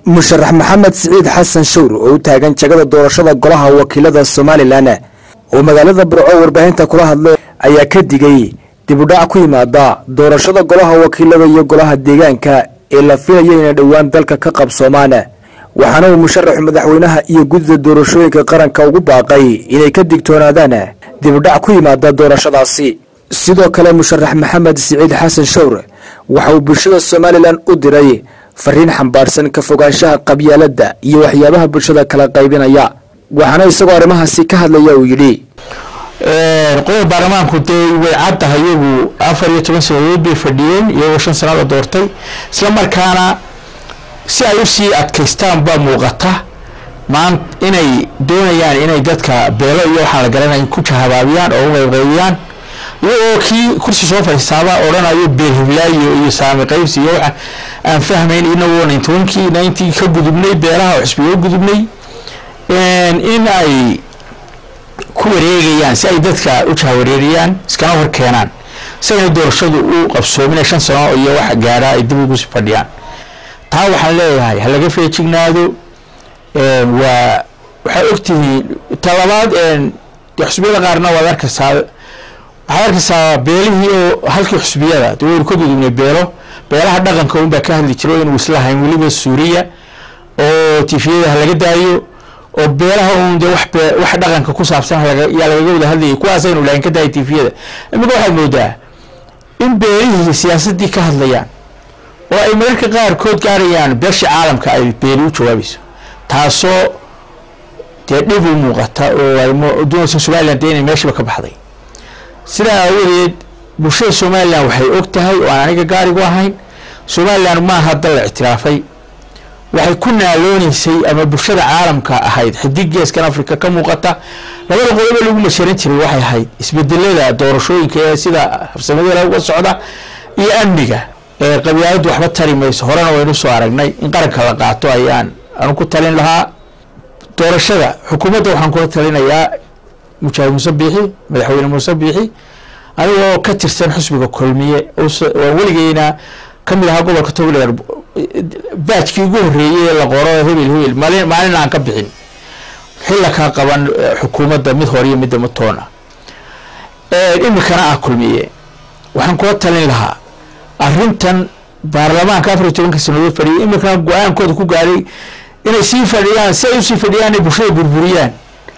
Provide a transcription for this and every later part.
musharax maxamed siciid xasan shawr oo u taagan jagada doorashada golaha wakiilada somalilan oo magaalada burco warbaahinta kula hadlay ayaa ka digay dibudhac ku yimaada doorashada golaha wakiilada iyo golaha deegaanka ee la filaya inay dhowaan dalka ka qabsoomaan waxaana uu musharaxu madaxweynaha iyo guddida doorashooyinka qaranka ugu baaqay inay ka digtoonaadaan dibudhac ku yimaada doorashadaasi sidoo kale musharax maxamed siciid xasan shawr waxa uu bulshada somalilan u diray fariin xambaarsan ka fogaanshaha qabyaaladda iyo waxyaabaha bulshada kala qaybinaya waxaana isagoo arrimahaasi ka hadlaya uu yidhi qodobka baarlamaanku dee way caddahay iyagu afar iyo toban sanadood bay fadhiyeen iyagoo shan sannaad oo doortay isla markaana si ay usii adkaystaan baa muuqata maan inay doonayaan inay dadka beelo iyo waxaan la garanay ku jahabaabiyaan oo u qaybqaybiyaan iyagoo kii kursi soo fadhiistaaba odhanayo beel hiblaayo iyo saami qaybsi iyo waxa aan fahmayn inagoo ninety onkii ninety ka gudubnay beelaha oo xisbiga u gudubnay in ay ku wareegayaan si ay dadka u jahawareeriyaan iskana hor keenaan si ayna doorashadu u qabsoomin shan sano iyo wax gaadhaa ay dib ugu fadhiyaan taa waxaan leeyahay ha laga feejignaado waa waxay ogtihiin talabaad xusbiyada qaarna waad arkaysaa waxaad arkaysaa beelihii oo halkii xusbiyada de waynu ka gudubnay beelo beelaha dhaqanka un baa ka hadli jiro inuu islahayn weliba suuriya oo tifiyada ha laga daayo oo beelaha un de wax wax dhaqanka ku saabsan yaa lagaga wada hadlayay kuwaasaynu lahayn ka daaya tifiyada imika waxaad moodaa in beelihii siyaasadii ka hadlayaan oo ay mararka qaarkood gaarayaan beesha caalamka ay beeli u jawaabayso taasoo dee dhib u muuqata oo doonaysa somalilan dee inay meeshiiba ka baxday sidaa aawadeed bulshada somalilan waxay og tahay oo aan aniga gaarigu ahayn somalilan maaha dal la ictiraafay waxay ku naalooneysay ama bulshada caalamka ahayd xidig geeskan africa ka muuqata labada qodobo lagu masharan jiray waxay ahayd isbedelada doorashooyinka ee sida habsamadeeda uga socda iyo amniga ee qabyaaladu waxba tari mayso horena waynu soo aragnay in qaranka la qaato ayaan anu ku talin lahaa doorashada xukuumadda waxaan kula talinayaa mujaahid muuse biixi madaxweyne muuse biixi anigoo ka tirsan xusbiga kulmiye waan weligeyna kamid ahaa gobolka togleer baajkii ugu horreeyey ee la qoro hebel hebel maalin maalin aan ka bixin xilla kaa qaban xukuumadda mid hore iyo midda matoona imikana ah kulmiye waxaan kula talin lahaa arrintan baarlamaanka afar iyo tobanka sanadood fadhiyay imikana go-aankooda ku gaadhay inay sii fadhiyaan si ay usii fadhiyaan inay bulshada burburiyaan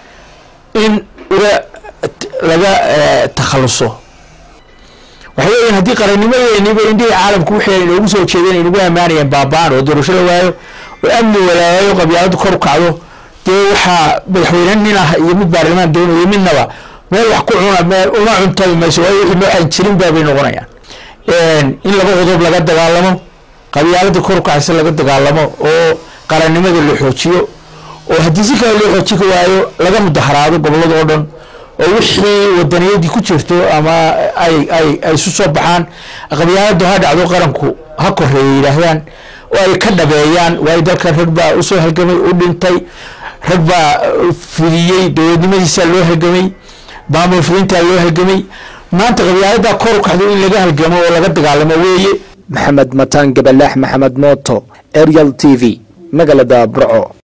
in ula laga takhaluso waxay leeyihin haddii qarannimadeeniba indhihii caalamku wixii inoogu soo jeedeen inagu ammaanayeen baabaan oo doorasho la waayo oo amni walaayo qabyaaladu kor u kacdo dee waxaa madaxweyne nin ah iyo mid baarlamaan doonayo midnaba meel wax ku cuna meel uma cuntabi mayso waayo wixii nooxaan jirin baabay noqonayaan in laba qodob laga dagaalamo qabyaalada kor u kacaysa laga dagaalamo oo qarannimada la xoojiyo oo haddii si kale loo xoojin waayo laga mudaharaado gobolada oo dhan oo wixii wadaniyadii ku jirto ama ay ay ay isu soo baxaan qabyaaladu ha dhacdo qaranku ha koreeya yidhaahdaan oo ay ka dhabeeyaan waayo dalkan rag baa usoo halgamay u dhintay rag baa fidiyey dowladnimadiisa loo halgamay maamul fidintaa loo halgamay maanta qabyaalada kor u kacdo in laga halgamo oo laga dagaalamo weeye maxamed mataan gabalaax maxamed mooto arial t v magaalada burco